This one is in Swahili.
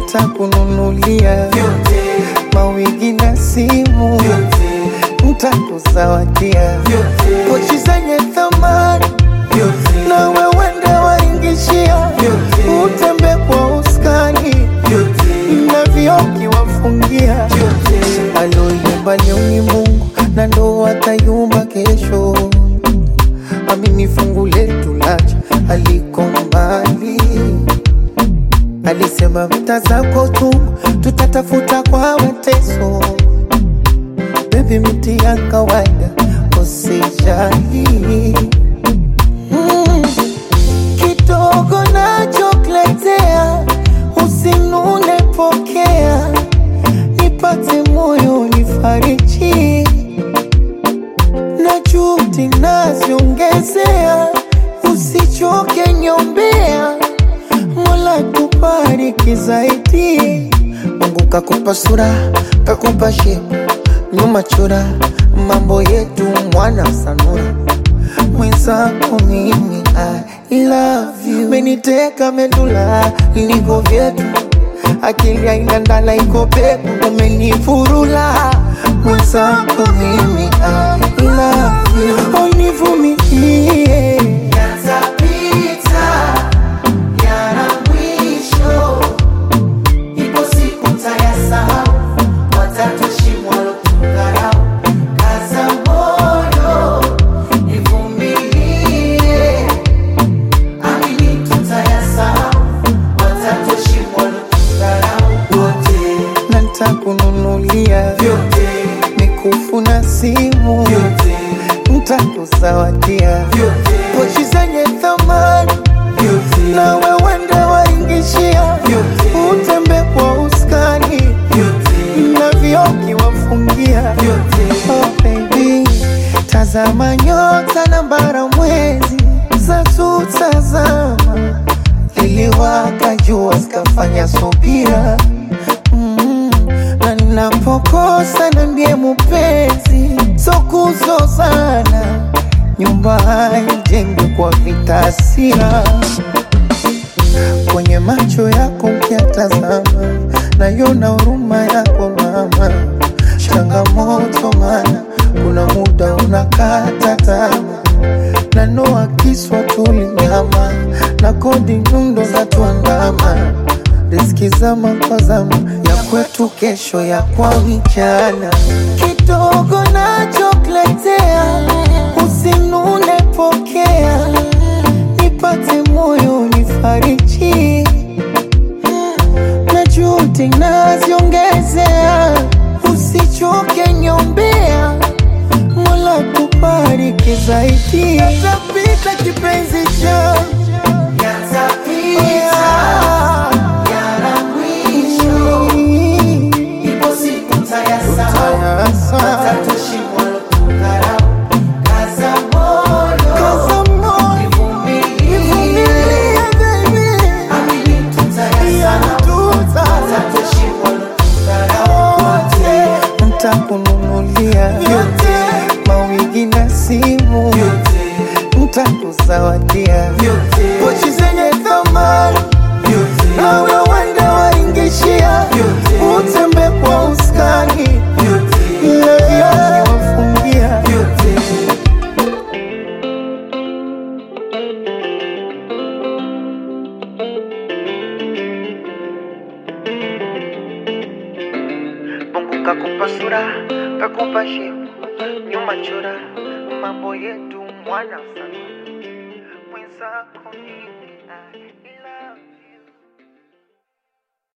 ntakununulia vyote mawigi na simu, vyote ntakuzawadia vyote pochi zenye thamani vyote na wewende waingishia, Vyote. utembe kwa uskani vyote na vioki wafungia vyote aloyumba leo ni Mungu na ndo atayumba kesho. Amini fungu letu lacha aliko mbali, alisema mta zako tu tutatafuta kwa mateso. Bebi, miti ya kawaida usijali. Mm, kidogo nachokuletea usinune, pokea nipate moyo nifariji, na juhudi naziongezea, usichoke nyombea, Mola tubariki zaidi. Mungu kakupa sura, kakupa shepu, nyuma chora, mambo yetu mwana sanura mwenzako mimi I love you, meniteka medula liko vyetu, akili haina ndala iko peku, umenifurula mwenzako mimi I love you, univumilie yatapita yana mwisho ipo siku tayasahau watatushimwa lotukarau kaza moyo ivumilie amini tutayasahau watatushimwa lotukarau wote na ntakununulia vyote mikufu na simu, vyote ntakuzawadia vyote pochi zenye thamani vyote na wewende waingishia, Vyote. utembe kwa uskani vyote na vioki wafungia vyote Oh baby, tazama nyota na bara mwezi za tutazama, liliwaka jua zikafanya subira mm, na ninapokosa na ndiye mupenzi, so kuzozana, nyumba haijengwi kwa vitasia kwenye macho yako ukiatazama, nayona huruma yako mama. Changamoto mana kuna muda unakata tamaa, na noa kiswa tulinyama na kodi nyundo za tuandama, riski zama kwa zama ya kwetu, kesho ya kwa vijana. Kidogo nachokuletea usinune, pokea nipate moyo nifariji, na juhudi naziongezea, usichoke nyombea, Mola tubariki zaidi. Yatapita kipenzi changu, yatapita yana mwisho ipo siku tayasahau watatushimwa lotukarau kaza moyo kaza moyo, ivumilie nivumilie baby, amini tutayasahau yatuta watatushimwa lotukarau wote ntakununulia vyote mawigi na simu, vyote ntakuzawadia vyote pochi zenye thamani vyote na wewende waingishia, Vyote. utembe kwa uskani vyote na vioki wafungia vyote Mungu kakupa sura, kakupa shepu, nyuma chora, mambo yetu mwana sana